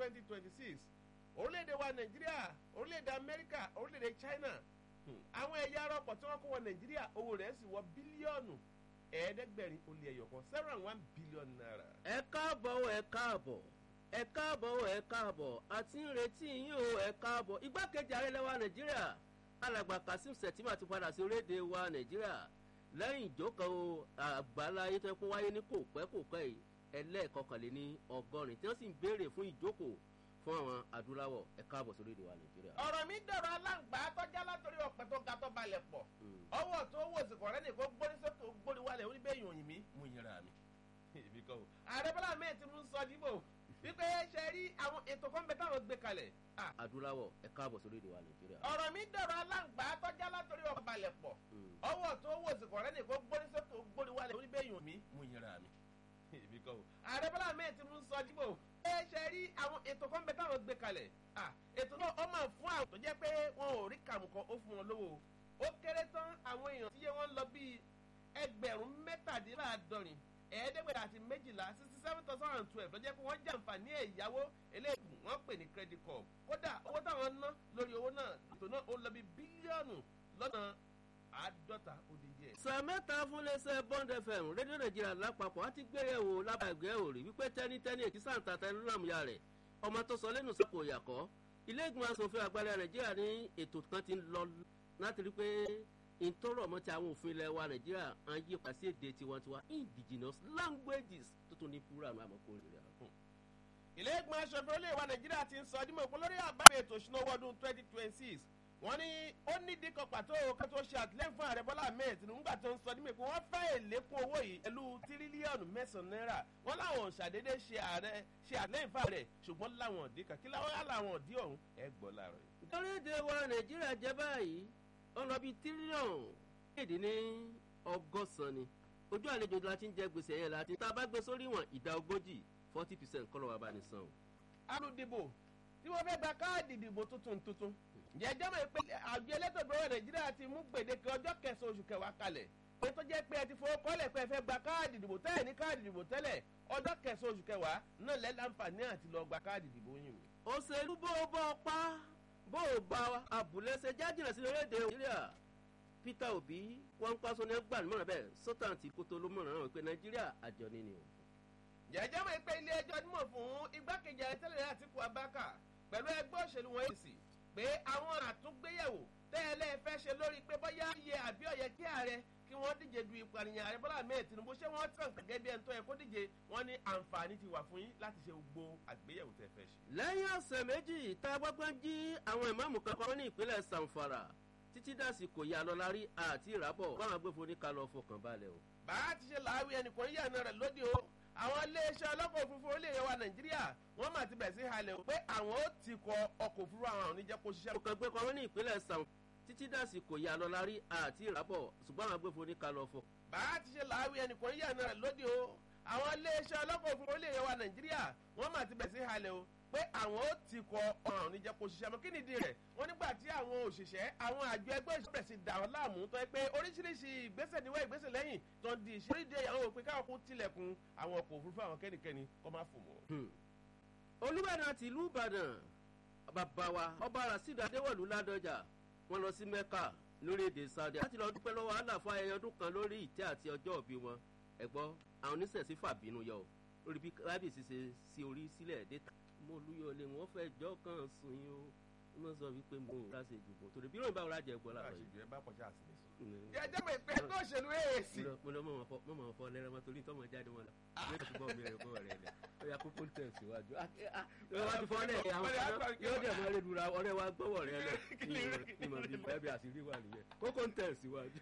twenty twenty six orílẹ̀-èdè wa nàìjíríà orílẹ̀-èdè amẹ́ríkà orílẹ̀-èdè china àwọn ẹ̀yà ara ọkọ̀ tí wọ́n kó wọ nàìjíríà owó rẹ̀ sì wọ bílíọ̀nù ẹ̀ẹ́dẹ́gbẹ̀rin ó lé ẹyọ kan seven and one billion naira. ẹ káàbọ̀ ẹ káàbọ̀ ẹ káàbọ̀ ẹ káàbọ̀ àti ń retí yín o ẹ káàbọ̀ igbákejì ààrẹ lẹ́wà nàìjíríà alàgbà kasim sẹ̀tìmà ti padà sí orílẹ̀-èdè wa nàìjíríà lẹ́yìn ìjókòó àgbáláyé tó kó wáyé ní kò pẹ́ kò pẹ́ yìí ẹlẹ́ẹ̀kọkànléní ọgọ́rin tí wọ́n sì ń béèrè fún ìjókòó fún àwọn adúláwọ̀ ẹ káàbọ̀ sí orílẹ̀-èdè wa nàìjíríà. ọ̀rọ̀ mi dọ̀rọ̀ aláǹgbá tọ́já látòrí ọ̀pẹ tó ga tó balẹ̀ pọ̀ ọwọ́ tó wò sí kọ̀rẹ́ nìkan gbórí sókè gbórí wálẹ̀ oníbẹ̀yìn òyìn mi mú yẹra mi. èmi kọ́ o ààrẹ bọ́lá mẹ́ẹ̀ tí mo ń sọ níbò wípé ṣe rí àwọn ètò kan bẹ táwọn gbé kalẹ̀. adúláwọ̀ ẹ káàbọ̀ sí orílẹ̀-èdè wa nàìjíríà. ọ̀rọ̀ mi dọ̀rọ̀ aláǹgbá tọ́já látòrí ọ̀pẹ balẹ̀ pọ̀ ọwọ́ tó wò sí kọ̀rẹ́ nìkan gbórí sókè gbórí wálẹ̀ oníbẹ̀yìn mi mú yẹra mi. èmi kọ́ o ààrẹ bọ́lá mẹ́ẹ̀ tí mo ń sọ níbò ẹ ṣe rí àwọn ètò kan bẹ táwọn gbé kalẹ̀ ètò náà ó máa fún àwọn tó jẹ́ pé wọn ò rí kàmùkọ ó fún wọn lówó ó kéré tán àwọn èèyàn tíye wọn lọ bíi ẹgbẹ̀rún mẹ́tàdínláàdọ́rin ẹ̀ẹ́dẹ́gbẹ̀rún àti méjìlá sixty seven thousand and twelve ló jẹ́ pé wọ́n jàǹfààní ẹ̀yáwó eléyìí wọ́n pè ní credit card kódà owó táwọn ná lórí owó náà ètò náà ó lọ bí bílíọ̀nù lọ́nà àádọ́ta ó di díẹ̀. sọ mẹ́ta fún lẹ́sẹ̀ bond fm rédíò nàìjíríà lápapọ̀ á ti gbéyẹ̀wò lábàgbé òrì wípé tẹ́nítẹ́ní èkì sáǹtà tẹnulàmúyà rẹ̀ ọmọ tó sọ lẹ́nu sọ́kò ìyàkọ́ ilé ìgbìmọ̀ asòfin àgbàlẹ̀ nàìjíríà ní ètò kan ti ń lọ láti rí pé ìtọ́rọ̀ ọmọ tí àwọn òfin ilẹ̀ wa nàìjíríà ń yí pa sí èdè tiwantiwa indigenous languages tó tún ní púrà àmọ́ àmọ́ kó rèé rà. ilé ìgbìmọ̀ asòfin olóyè wa nàìjíríà ti ń sọ ọdún mọ̀ lórí àbáwọ̀ ètò ìṣúná ọdún twenty twenty six wọ́n ní ó nídìí kan pàtó kan tó ṣe àtìlẹ́yìn fún ààrẹ bọ́lá ahmed tinubu nígbà tó ń sọ nímọ̀ pé wọ́n fẹ́ èlékún owó yìí pẹ̀lú tírílíọ̀nù mẹ́sàn-án náírà wọ́n láwọn ṣàdédé ṣe ààrẹ ṣe àtìlẹ́yìn fún ààrẹ ṣùgbọ́n láwọn òdì kan kí láwọn láwọn òdì ọ̀hún ẹ gbọ́ láàárọ̀ yìí. orílẹ̀-èdè wa nàìjíríà jẹ́ báyìí ó lọ bí tírílíọ̀nù èdè ní ọgọ́sàn ni ojú àlejò la ti ń jẹ gbèsè yẹn láti tá a bá gbé sórí wọn ìdá ogójì forty percent kọ́ lọ́wọ́ abánisàn o. alùdìbò tí wọ́n fẹ́ gba káàdì ìdìbò tuntun tuntun jẹjẹ mọ̀ pé àjọ elétò ìgbòho nàìjíríà ti mú gbèdéke ọjọ́ kẹsàn-án oṣù kẹwàá kalẹ̀ pé tó jẹ́ pé ẹ ti fowó kọ́lẹ̀ pé ẹ fẹ́ gba káàdì ìdìbò tẹ́lẹ̀ ní káàdì ìdìbò tẹ́lẹ̀ ọjọ́ kẹsàn-án oṣù kẹwàá náà lẹ́ láǹfààní àti lọ gba káàdì ìdìbò yìí. òṣèlú bó o bọ́ pa bó o bá abúlé ṣe jájìnà sí orílẹ̀-èdè nàìjíríà peter obi wọn ń pàṣẹ ní gbà nímọ̀ràn bẹ́ẹ̀ sọ́tàn tí kótó ló mọ̀ràn náà pé nàìjíríà àjọ ni ni o. jẹjẹ mọ̀ pé ilé ẹjọ́ nímọ̀ fún igbákejì àrẹ́tẹ́lẹ̀ àtìkú abáka pẹ̀lú ẹgbẹ́ òṣèlú wọn èsì pé àwọn àtúngbéyẹ̀wò tẹ́lẹ̀ fẹ́ ṣe lórí pé bóyá iye àbí ọ̀yẹ́ kí ààrẹ kí wọ́n díje du ìpànìyàn ààrẹ bọ́lá ahmed tinubu ṣé wọ́n tàn gẹ́gẹ́ bí ẹni tó yẹ kó díje wọ́n ní àǹfààní ti wà fún yín láti ṣe gbogbo àgbéyẹ̀wò tẹ́ fẹ́ ṣe. lẹ́yìn ọ̀sẹ̀ méjì tá a gbọ́gbọ́n jí àwọn ìmáàmù kankan ní ìpínlẹ̀ sanfara títí dàsí kò yá lọ lárí àti ìrábọ̀ báwọn agbófinró ní ká lọ fọkàn balẹ̀ o. bá a ti ṣe làáwí ẹnìkan yíyànà rẹ̀ lóde o àwọn iléeṣẹ́ ọlọ́kọ̀ òfurufú orílẹ̀-èdè wa nàìjíríà wọ́n máa ti bẹ̀rẹ̀ sí halẹ̀ o pé àwọn ó ti kọ ọkọ̀ òfurufú àwọn àwọn oníjẹ́ kó ṣiṣẹ́. ọkọ̀ gbé kan ní ìpínlẹ̀ sàn títí dàsí kò yá lọ lárí àti ìrábọ̀ ṣùgbọ́n àwọn agbófinró ní ká lọ fọ. bá a ti ṣe làáwí ẹnìkan yíyànà rẹ̀ lóde o àwọn iléeṣẹ́ ọlọ́kọ̀ òfurufú orílẹ̀-èdè wa nàìjíríà wọ́n máa ti bẹ̀rẹ̀ sí halẹ̀ o pé àwọn ó ti kọ ọ̀ràn oníjẹ́ kó ṣiṣẹ́ mọ́ kí nìdí rẹ̀ wọ́n nígbà tí àwọn òṣìṣẹ́ àwọn àjọ ẹgbẹ́ òṣìṣẹ́ bẹ̀rẹ̀ sí dà wọ́n láàmú tó yẹ pé oríṣiríṣi ìgbésẹ̀ níwọ̀ ìgbésẹ̀ lẹ́yìn tó ń di ìṣe oríṣiríṣi àwọn òpin káwọn kún tilẹ̀kùn àwọn ọkọ̀ òfurufú àwọn kẹ́nikẹ́ni kó má fò mọ́. olùbàdàn àti ìlú ìbàdàn bàbá wa ọba rasheed adéwọ̀lú ládọjà wọn lọ sí mẹ́kà lórílẹ̀‐èdè saudi láti lọ dúpẹ́ lọ́wọ́ allah fún ayẹyẹ ọdún kan lórí ìtẹ́ àti ọjọ́ òbí wọn ẹ̀gbọ́n àwọn oníṣẹ̀sí fàbínú yọ lórí bí kábíyèsí ṣe sí orí sílẹ̀ dé mo lúyọlé wọn fẹ́ jọ́ kan sùn yín o wọ́n sọ wípé mo rà ṣe jùbọ̀ torí bí ròyìn bá wọ́n jẹ́ gbọ́ láàárọ̀ yìí. jẹjẹ mọ ìpè ẹgbẹ́ òṣèlú èèsì. mo lọ mọ̀ mọ̀ fọ lẹ́rọ mọ́ torí tọ́mọ jáde wọn la yóò ti bọ́ mi rẹ̀ bọ́ rẹ̀ lẹ̀ ó yà kókó tẹ̀ síwájú. wọ́n ti fọ́ lẹ̀ àwọn yóò dẹ̀ mọ́ lẹ́nu ra ọ̀rẹ́ wa gbọ́wọ́ rẹ̀ lẹ̀ ìmọ̀ bí ẹbí àṣírí wà nìyẹn kókó tẹ̀ síwájú.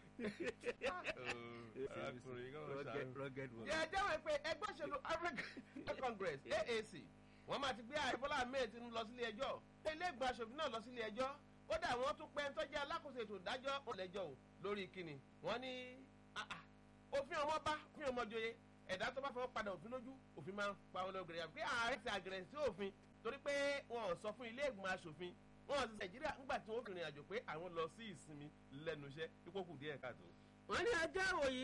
jẹjẹ mọ ìpè ẹgbẹ́ òṣèlú african congress aac wọ́n máa ti gbé ààrẹ bọ́lá ahmed tinubu lọ sílé ẹjọ́ ilé ìgbà aṣòfin náà lọ sílé ẹjọ́ kódà wọ́n tún pẹ́ tọ́jú alákòóso ètò ìdájọ́ ọ̀lẹ́jọ́ o lórí kíni wọ́n ní òfin ọmọ bá òfin ọmọ joyè ẹ̀dá tó bá fọwọ́ padà òfin lójú òfin máa ń pa wọn lọ́gẹ̀rẹ̀ yàtọ̀ pé ààrẹ ti àgẹ̀rẹ̀ sí òfin torí pé wọn ò sọ fún ilé ìgbìmọ̀ aṣòfin wọn ò sì nàìjíríà ńgbà tí wọn fi rìn àjò pé àwọn lọ sí ìsinmi lẹ́nu iṣẹ́ ipò kù díẹ̀ káàtó. wọ́n ní ajá òyìn